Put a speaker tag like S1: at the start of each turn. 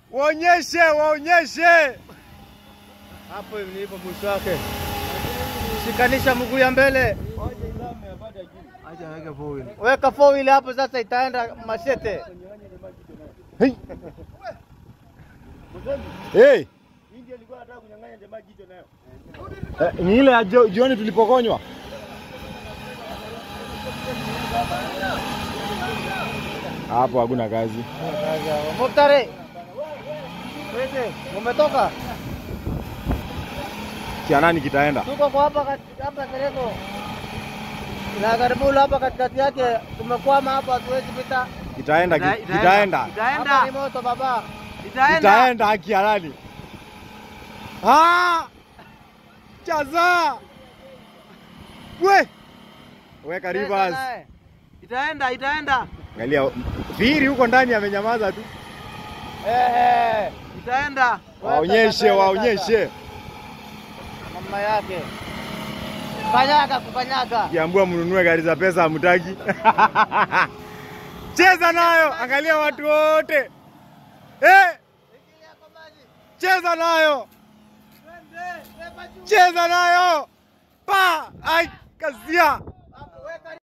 S1: Waonyeshe, waonyeshe.
S2: Hapo nilipo mwisho wake. Shikanisha mguu ya mbele.
S1: Acha weke four wheel.
S2: Weka four wheel hapo sasa itaenda mashete.
S1: Hey. Hey. Eh, ni ile ya jio- jioni tulipokonywa. Hapo hakuna kazi.
S2: Muktari. Wewe umetoka?
S1: Kia nani kitaenda?
S2: Tuko kwa hapa kat- hapa Sereko. Na karibu hapa katikati yake tumekwama hapa hatuwezi pita.
S1: Kitaenda,
S3: Ita-
S1: ki- kitaenda.
S2: Hapa ni
S3: Itaenda.
S2: moto baba.
S3: Itaenda.
S1: Kitaenda haki ya nani? Ah! Chaza! We! Weka rivers.
S3: Itaenda, itaenda.
S1: Angalia Firi huko ndani amenyamaza tu.
S2: Eh eh.
S3: Itaenda.
S1: Waonyeshe, waonyeshe.
S2: Mama yake. Kanyaga kukanyaga.
S1: Kiambua mnunue gari za pesa hamtaki. Cheza nayo, angalia watu wote. Eh, cheza nayo. Cheza nayo. Pa, ai, kazia.